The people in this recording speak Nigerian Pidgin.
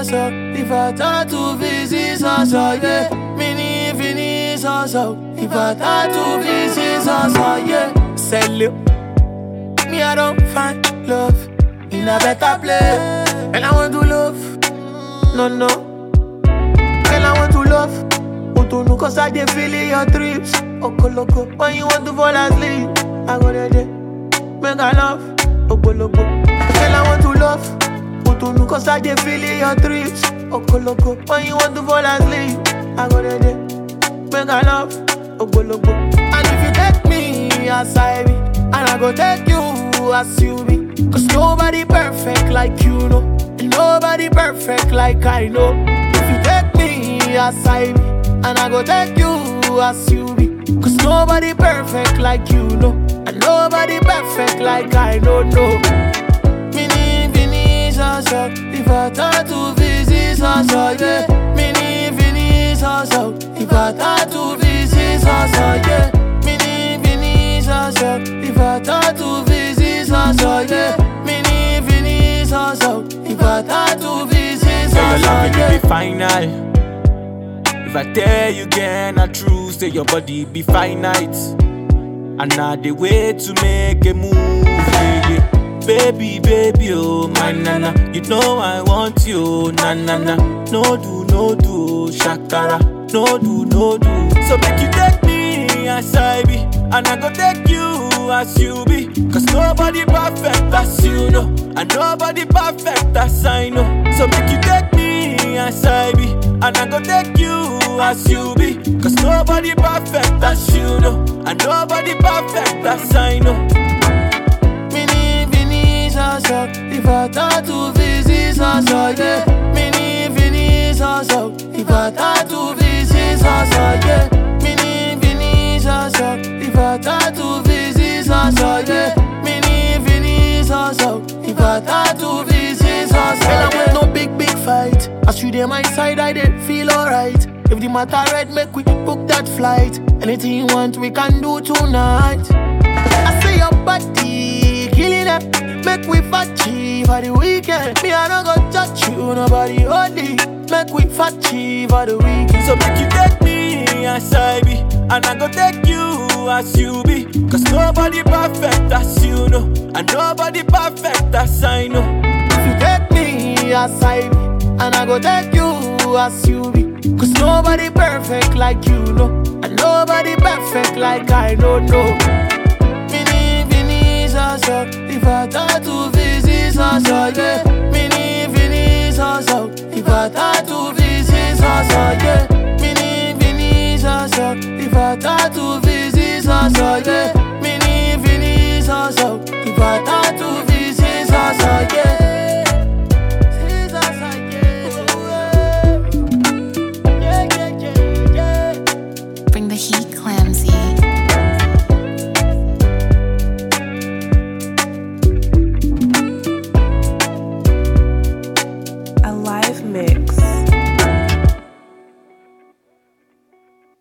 so. If I tattoo visit so so, yeah. Mini fini so so. If I tattoo visit so so, yeah. Sell it. Me, I don't find love in a better place. And I want to love. No, no. And I want to love. Utunu cause I dey feel in your trips. Okoloko. When you want to fall asleep, I go there, there. Make I love. Ogologo. And I want to love. Utunu cause I dey feel in your trips. Okoloko. When you want to fall asleep, I go there, there. Make I love. Ogologo. And if you take me as I be, and I go take you as you be. Cause nobody perfect like you know. And nobody perfect like I know. If you take me as I be, and I go take you as you be. Cause nobody perfect like you know. And nobody perfect like I don't know. Mini fini so so. If I tattoo visit so so, yeah. Mini fini so so. If I tattoo visit so so, yeah. Mini fini so so. If I tattoo visit so so, yeah. Mini fini so so. If I tattoo visit so Say your so, love will yeah. be final. If I tell you again, I true. Say your body be finite. And now the way to make a move, yeah, yeah. Baby, baby, oh my nana, you know I want you, na na na. No do, no do, shakara, no do, no do. So make you take me as I be, and I go take you as you be. Cause nobody perfect as you know, and nobody perfect as I know. So make you take me as I be, and I go take you as you be. Cause nobody perfect as you know, and nobody perfect as I know. Mini fini so so If I tattoo visit so so yeah Mini fini so so If I tattoo visit so so yeah Mini fini so so If I tattoo visit so so yeah Mini fini so so If I tattoo visit so so yeah. I want no big big fight As you dey my side I dey feel alright If the matter red make we book that flight Anything you want we can do tonight I say your body killing it. Make we fatty for the weekend. Me, I don't go touch you, nobody holy. Make we fatty for the weekend. So make you take me as I be, and I go take you as you be. Cause nobody perfect as you know, and nobody perfect as I know. If you take me as I be, and I go take you as you be. Cause nobody perfect like you know, and nobody perfect like I don't know. Mini fini so so, if I tattoo visit so so yeah. Mini fini so so, if I tattoo visit so so yeah. Mini fini so so, if I tattoo